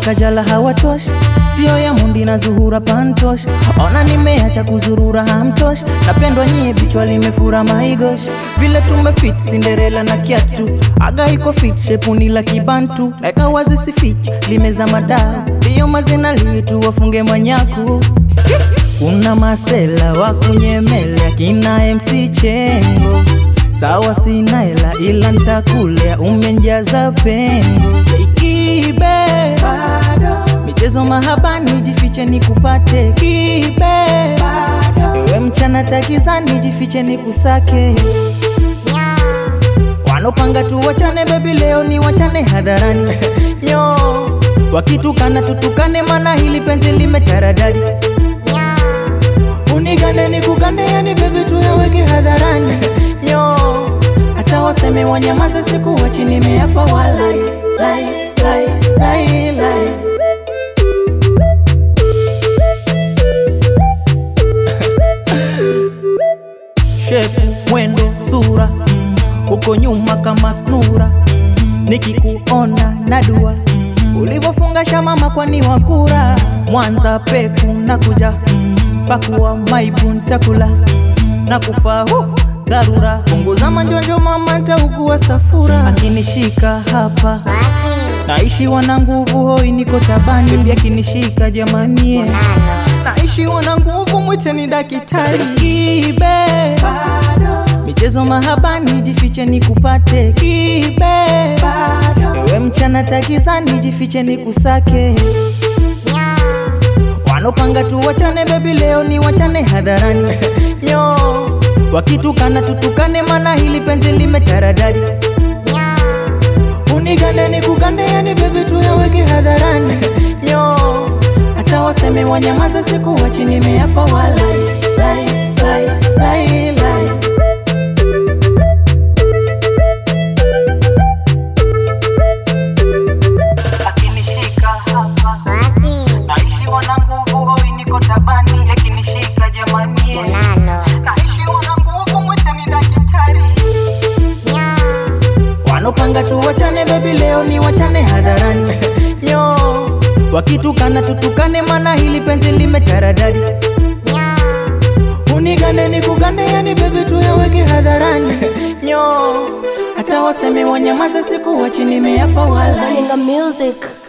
Kajala hawatoshi, sio ya Mundi na Zuhura Pantosh. Ona nimeacha kuzurura hamtosh, napendwa nyie, bichwa limefura maigosh. Vile tumefit Cinderella na kiatu, aga iko fit shepuni la kibantu, eka wazi si fit, limeza madao ndiyo mazina litu wafunge manyaku kuna masela wa kunyemelea kina MC Chengo, sawa sina hela ila ntakulea, umenjaza pengo seikibe bado michezo mahabani, jifiche nikupate kibe bado ewe mchana takizani, jifiche nikusake wanopanga tu wachane bebi, leo ni wachane hadharani nyo wakitukana tutukane, mana hili penzi limetaradadi unigande nikugande, yani bebi tuyaweke hadharani nyo hata waseme wanyamaze, siku wachi nimeapa walai lai, lai, lai, lai. Shepu, mwendo, sura mm, uko nyuma kama snura mm, nikikuona na dua mm, ulivyofungasha mama kwani wakura Mwanza peku na kuja mm, pakuwa maibu ntakula mm, na kufa uh, dharura punguza manjonjo mama ntaugua safura akinishika hapa naishi wana nguvu hoi niko tabani bebi akinishika jamanie naishi wana nguvu mwiteni dakitari kibe bado michezo mahabani jifiche nikupate kibe bado ewe mchana takizani jifiche nikusake wanopanga tu wachane bebi leo ni wachane hadharani nyo wakitukana tutukane mana hili penzi limetaradadi unigande nikugande yani bebi tuyaweke hadharani nyo hata waseme wanyamaza siku wachi nimeapa walai lai, lai, lai, lai. akinishika hapa naishi wana nguvu hoi niko tabani akinishika jamanie naishi wana nguvu mwiteni dakitari wanopanga tu wachane bebi leo ni wachane hadharani nyo wakitukana tutukane mana hili penzi limetaradadi unigande nikugande yani bebi tuyaweke hadharani nyo hata waseme wanyamaza siku wachi nimeapa walai Baringa Music.